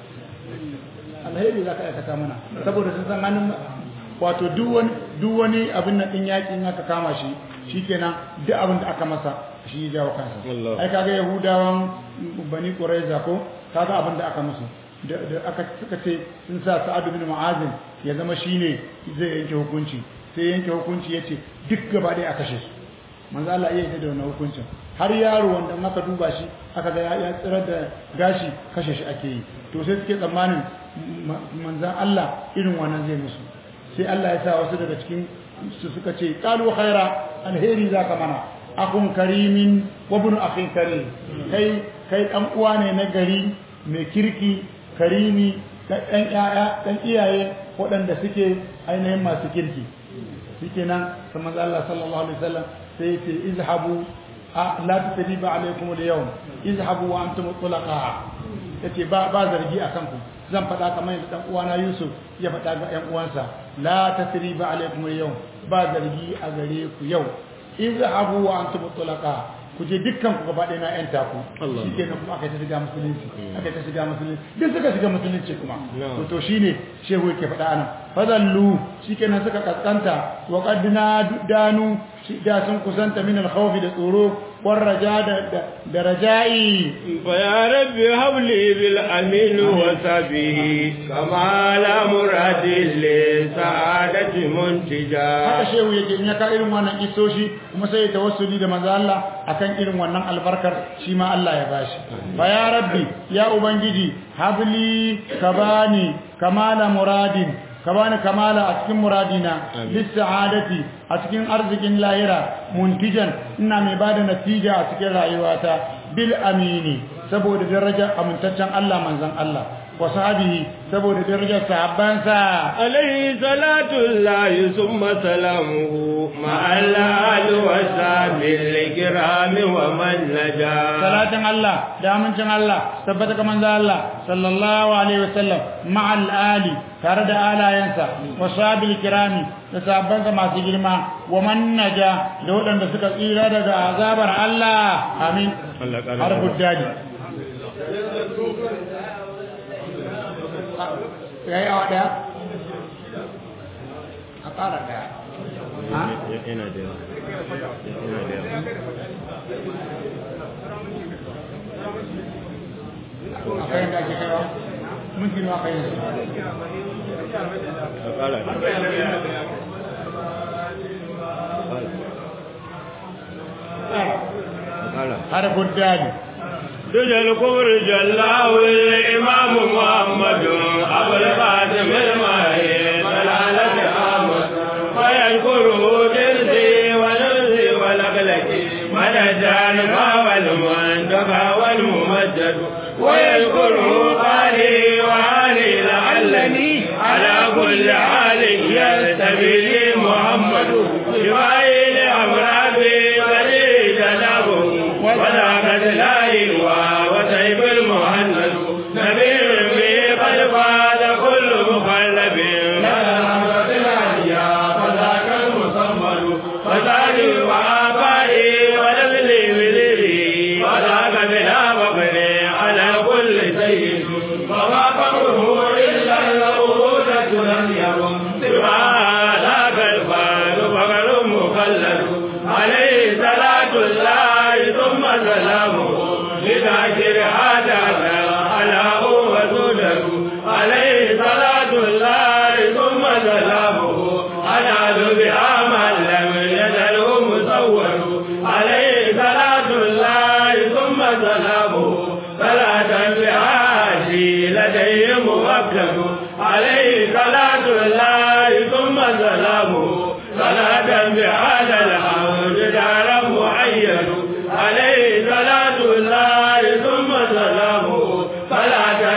alheri za ka aikata mana saboda sun san hannun wato duk wani duk wani abin nan din yakin aka kama shi shikenan duk abin da aka masa shi ya jawo kansa Allah. ai kaga yahudawan bani quraiza ko kaga abin da aka musu da da aka suka ce sun sa sa'ad bin mu'azin ya zama shine zai yanke hukunci sai yanke hukunci yace duk gaba ɗaya a kashe su manzo Allah iya da wannan hukuncin har yaro wanda in aka duba shi aka ga ya- ya tsirar da gashi kashe shi ake yi to sai suke tsammanin ma- manzan Allah irin wannan zai musu sai Allah ya sa wasu daga cikin su suka ce qalu khaira alheri zaka mana akun karimin wa ibn akhin karim kai kai dan uwa ne na gari mai kirki karimi dan yaya dan iyaye waɗanda suke ainihin masu kirki shikenan sai manzo Allah sallallahu alaihi wasallam sai ce izhabu a- la tasriba alaikum al-yawm izhabu wa antum tulaqa yace ba ba zargi akan ku zan faɗa kamar yadda dan uwana Yusuf ya faɗa ga ƴan uwansa la tasriba alaikum al-yawm ba zargi a gare ku yau izhabu wa antum tulaqa ku je dukkan ku gaba ɗaya na ƴan taku Allah. shikenan kuma aka ta shiga musulunci aka ta shiga musulunci duk suka shiga musulunci kuma No. to to shine shehu yake faɗa anan fadallu shikenan suka kaskanta wa qad danu shi- da sun kusanta min al-khawf da tsoro war raja da da- da raja'i فيا رب هب لي بالأمين وسبه كما لا مراد لسعادة haka منتجا shehu yake in ya ka irin wannan isoshi kuma sai ya tawassuli da manzo Allah akan irin wannan albarkar shi ma Allah ya bashi fa ya rabbi ya ubangiji habli kabani kamala muradin kabani kamala a cikin muradina lis sa'adati a cikin arzikin lahira muntijan ina mai bada natija a cikin rayuwata bil amini saboda darajar amintaccen Allah manzon Allah wa sahabihi saboda darajar sahabbansa عليه صلاة الله ثم سلامه مع الآل والسلام الكرام ومن نجا salatin Allah da amincin Allah tabbata ga manzo Allah sallallahu alaihi wasallam ma'al ali tare da alayansa wa sahabil kirami da sahabbansa masu girma wa man naja da waɗanda suka tsira daga azabar Allah amin Allah ƙara har buddadi yayi awa daya a ƙara daya ha yana da yawa yana da yawa akwai yadda ake kaiwa minti nawa kai yanzu a ƙara a ƙara har buddadi دجى الكبر جلاه الإمام محمد أبو القاسم الماهي سلالة أحمد فيذكره درسي ونرسي ولقلتي من الجانب والمنتقى والممجد ويذكره قالي وعلي لعلني على كل حال يستبي لي محمد شفائي لأمراضي ولي جنابه وذاك لا وسيف المهند نبي به قد فاز كل مخلب فذاك المصمد فسالي وآبائي ونبلي بذري وذاك بلا فقر على كل سيد وما فقره إلا العبودة لم يكن سوى ذاك الفاز فقر مخلد عليه صلاة الله ثم سلامه لذاكر هذا على هو سوده عليه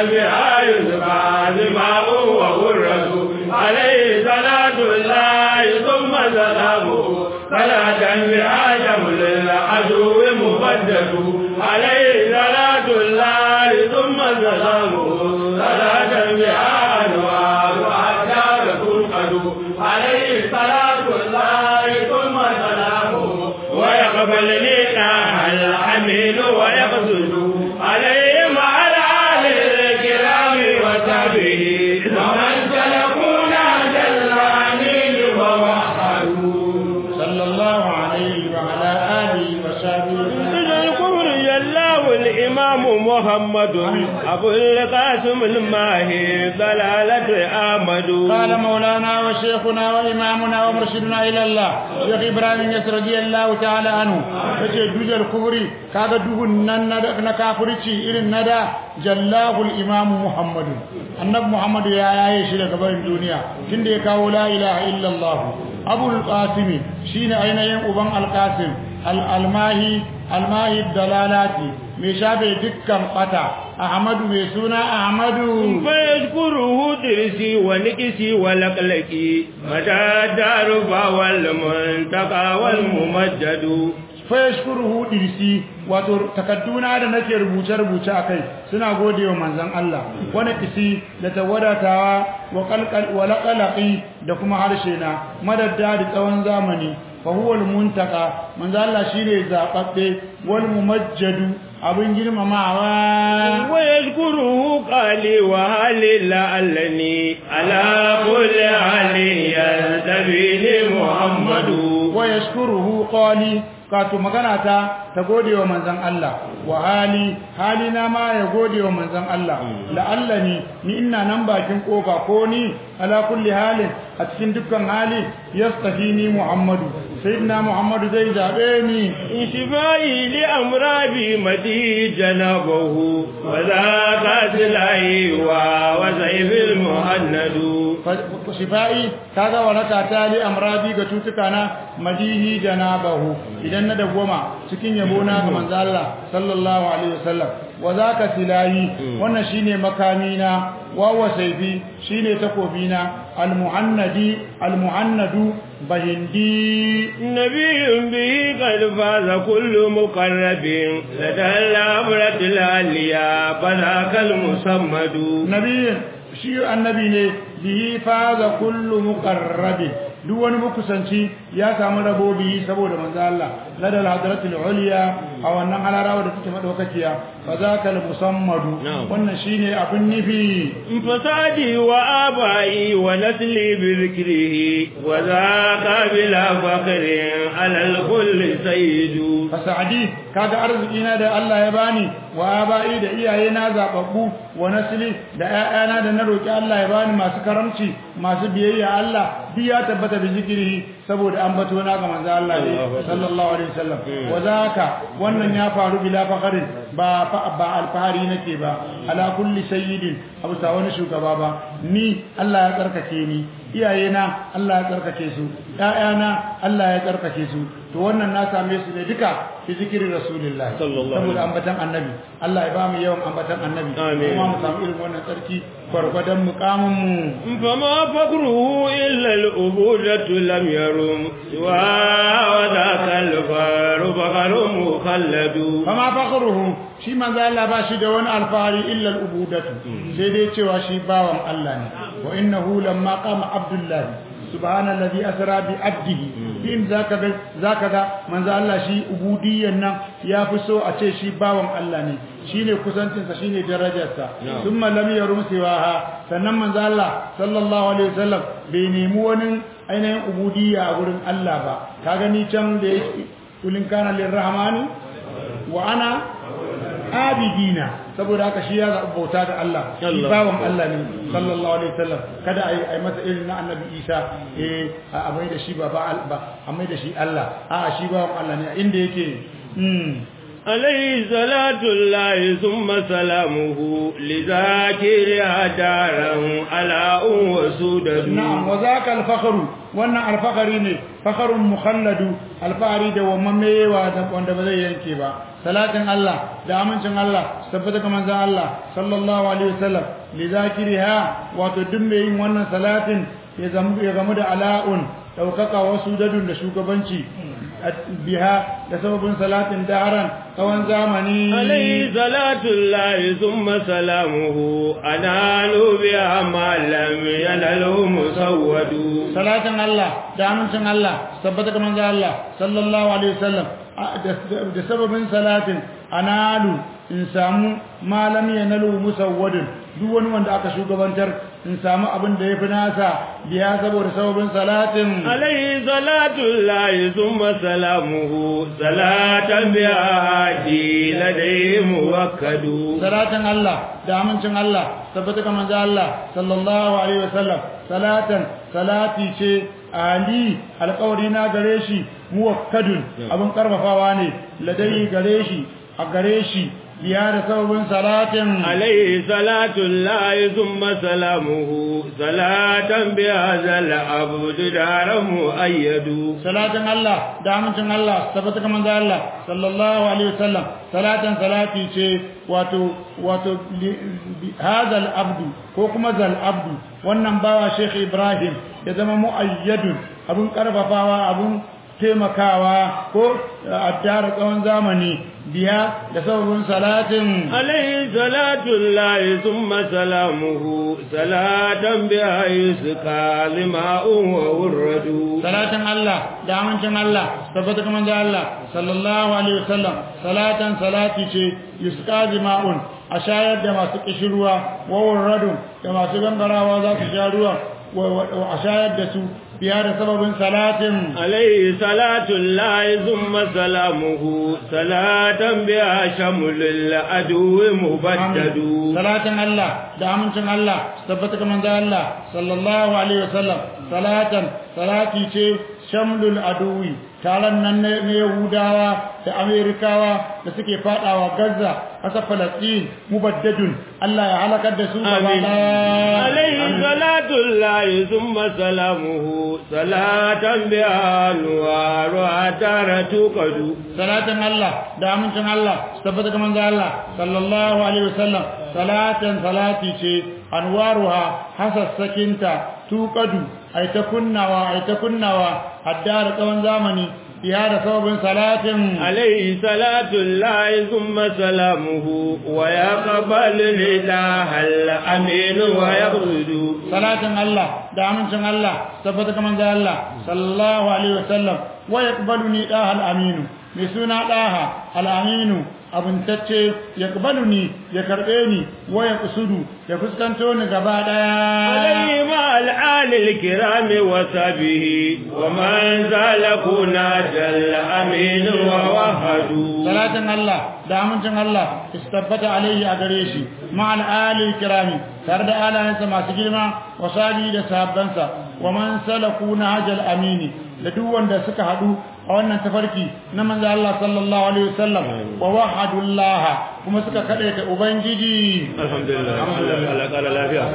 بها يسقى دماء وغرة عليه صلاة الله ثم سلامه صلاة بها شمل العدو مفدد عليه صلاة الله ثم سلامه صلاة بها أنوار أحجار تنقد عليه صلاة الله ثم سلامه ويقبل لنا الحميد ويقصد عليه مع الآل الكرام وصحبه ومن سلكونا جل عنيد ووحدوا صلى الله عليه وعلى آله وصحبه من الكفر جلاه الإمام محمد أبو القاسم الماهي ضلالة أحمد قال مولانا وشيخنا وإمامنا ومرشدنا إلى الله شيخ إبراهيم يسر رضي الله تعالى عنه yace dujar kubri kaga duhun nan na kafirci irin nada jallahul imam muhammad annabi muhammad ya yaye shi daga barin duniya tunda ya kawo la ilaha illallah abul qasim shine ainihin uban alqasim al-almahi almahi dalalati mai shafe dukkan bata ahmadu mai suna ahmadu فيذكره درسي ونكسي ولقلقي متى دار والمنتقى والممجد fayashkuruhu dirsi wato takadduna da nake rubuce rubuce akai suna godewa manzon Allah wani kisi da tawadatawa wa qalqal wa laqalaqi da kuma harshe na madadda da tsawon zamani fa huwa almuntaka manzon Allah shine zababbe wal mumajjadu abin girmamawa ويذكره قالي وهالي لعلني على كل حال يلتبي لي محمد wa yashkuruhu qali kato magana ta ta gode wa manzon Allah wa hali hali na ma ya gode wa manzon Allah la'allani ni ina nan bakin kofa ko ni ala kulli halin a cikin dukkan hali yastafini Muhammadu sayyidina Muhammadu zai zabe ni انشفائي لأمرابي مدي جنبه وذاك سلاي وسيف المهند shifa'i kaga waraka ta li amradi ga cutuka na madihi janabahu idan na dagoma cikin yabo na ga manzo Allah sallallahu alaihi wasallam wa zaka silahi wannan shine makami na wa wa sayfi shine takobi na almuhannadi almuhannadu bahindi نبي به قد فاز كل مقرب لدى الأمرة العليا فذاك المصمد nabiyin shi annabi ne bihi faza kullu muqarrabin duk wani mukusanci ya samu rabo bihi saboda manzo Allah ladal hadratul ulya a wannan halarawa da take madaukakiya fa zaka al musammadu wannan shine abin nufi فسادي وآبائي ونسلي بذكره وذاك بلا فقر على الكل سيد fasadi kaga arzikina da Allah ya bani wa abai da iyayena zababbu wa nasli da ƴaƴana da na roki Allah ya bani masu karamci masu biyayya Allah bi ya tabbata bi zikiri saboda an bato na ga manzo Allah ne sallallahu alaihi wasallam wa zaka wannan ya faru bila faqarin ba ba alfahari nake ba ala kulli sayyidin abu sa wani shugaba ba ni Allah ya tsarkake ni iyayena Allah ya tsarkake su ƴaƴana Allah ya tsarkake su to wannan na same su ne duka fi zikirin rasulullah saboda ambatan annabi Allah ya ba mu yawan ambatan annabi kuma mu samu irin wannan tsarki gwargwadon mukamin mu فما فقره إلا الأبودة لم يرم سوى وذاك الفار فقر مخلد fama fakhruhu shi manzo Allah ba shi da wani alfahari illa al-ubudatu sai dai cewa shi bawan Allah ne wa innahu lamma qama abdullah subhanallazi asra bi abdihi in zaka ga zaka ga manzo Allah shi ubudiyyan nan ya fi so a ce shi bawan Allah ne shine kusancin sa shine darajarsa thumma lam yarum siwaha sannan manzo Allah sallallahu alaihi wasallam bai nemi wani ainihin ubudiyya a gurin Allah ba ka gani can da yake kulin kana lirrahmani wa ana abidina saboda haka shi ya zaɓi bauta da Allah shi bawan Allah ne sallallahu alaihi wasallam kada ai ai masa irin na annabi Isa eh a mai da shi ba ba a mai da shi Allah a shi bawan Allah ne inda yake mm عليه صلاة الله ثم سلامه لذاكرها دارا على وسودد na'am wa zaka al-fakhru wannan al-fakhri ne fakhrun mukhalladu al-fahri da wammewa da wanda ba zai yanke ba salatin Allah da amincin Allah tabbata ga manzon Allah sallallahu alaihi wasallam li zakiriha wato duk mai yin wannan salatin ya zamu ya gamu da ala'un daukaka wasu dadun da shugabanci biha da sababin salatin daharan tsawon zamani عليه صلاة الله ثم سلامه أنال بها ما لم ينله مسود salatin Allah da amincin Allah tabbata ga manzon Allah sallallahu alaihi wasallam da sababin salatin analu in samu malam yanalu musawwadin duk wani wanda aka shugabantar in samu abin da yafi nasa biya saboda sababin salatin عليه صلاة الله ثم سلامه صلاة بها هادي لديه موكد salatin Allah da amincin Allah tabbata ga manzon Allah sallallahu alaihi wasallam salatan salati ce ali alƙawari na gare shi muwakkadun abin karfafawa ne ladai gare shi a gare shi biya da sababin salatin عليه صلاة الله ثم سلامه صلاة بهذا العبد دار مؤيد salatin Allah da amincin Allah tabbata ga manzon Allah sallallahu alaihi wasallam salatan salati ce wato wato hadal abdu ko kuma zal abdu wannan bawa Sheikh Ibrahim ya zama muayyadun abun karfafawa abun taimakawa ko addara tsawon zamani biya da sababin salatin عليه صلاة الله ثم سلامه صلاة بها يسقى لماء وورد salatin Allah da amincin Allah tabbata kuma da Allah sallallahu alaihi wasallam salatan salati ce yusqa jima'un a shayar da masu kishirwa wa warradu da masu gangarawa za su sha ruwa a shayar da su biya da sababin salatin عليه صلاة الله ثم سلامه صلاة بها شمل العدو مبدد salatin Allah da amincin Allah tabbata kuma da Allah sallallahu alaihi wasallam salatan salati ce shamlul aduwi taron nan na Yahudawa da Amerikawa da suke fadawa Gaza ƙasar Falastin mubaddadun Allah ya halakar da su gaba آمين ɗaya. عليه صلاة الله ثم سلامه صلاة بها نوارها تارة قد salatin Allah da amincin Allah tabbata ga manzo Allah sallallahu alaihi wasallam salatan salati ce anwaruha hasassakinta tuqadu ai ta kunnawa ai ta kunnawa haddar tsawon zamani biya da sababin salatin عليه صلاة الله ثم سلامه ويقبل الإله الأمين ويقصد salatin Allah da amincin Allah tabbata ga manzo Allah sallallahu alaihi wasallam wa yaqbaluni daha al-aminu mai suna daha al-aminu abuntacce yaqbaluni ya karbe ni wa yaqsudu ya fuskanto ni gaba daya عليه مع الآل الكرام وصحبه ومن زالكنا جل أمين ووهد salatin Allah da amincin Allah istabbata alaihi a gare shi ma'al ali kirami tare da alayensa masu girma wa sabi da sahabbansa wa man salaku nahjal amini da duk wanda suka hadu a wannan tafarki na manzo Allah sallallahu alaihi wasallam wa wahadullah kuma suka kadaita ubangiji الحمد لله على قال لا فيها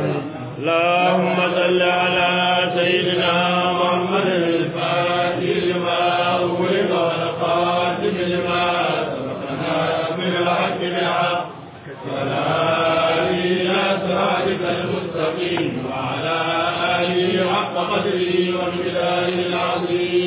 اللهم صل على سيدنا محمد الفاتح لما أغلق والقاتم لما سبقنا من الحق بالحق وعلى آله إلى صراطك المستقيم وعلى آله حق قدره ومقداره العظيم